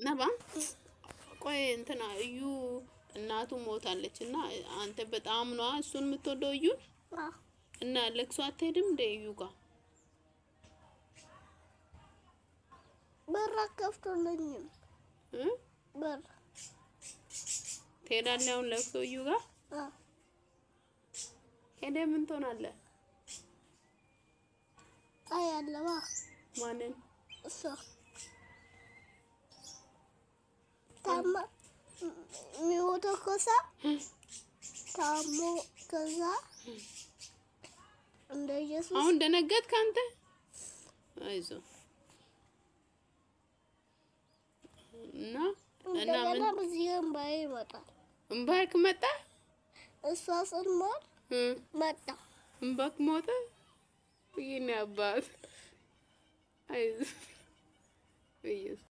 ነባ ቆይ እንትና እዩ እናቱ ሞታለች እና አንተ በጣም ነዋ እሱን የምትወደው እዩ እና ለቅሶ አትሄድም እንደ እዩ ጋር በር አከፍቶልኝም በር ትሄዳለህ አሁን ለቅሶ እዩ ጋር ሄደህ ምን ትሆናለህ? አያለዋ ማንን እሷ ታማ የሚሞተው ከዛ ታሞ ከዛ እንደ ኢየሱስ አሁን ደነገጥክ አንተ? አይዞህ እና እና እንደገና ምን በዚህ እምባዬ ይመጣል። እምባክ መጣ እሷ ስንሞት እ መጣ። እምባክ ሞተ። ይሄን አባት አይዞህ ኢየሱስ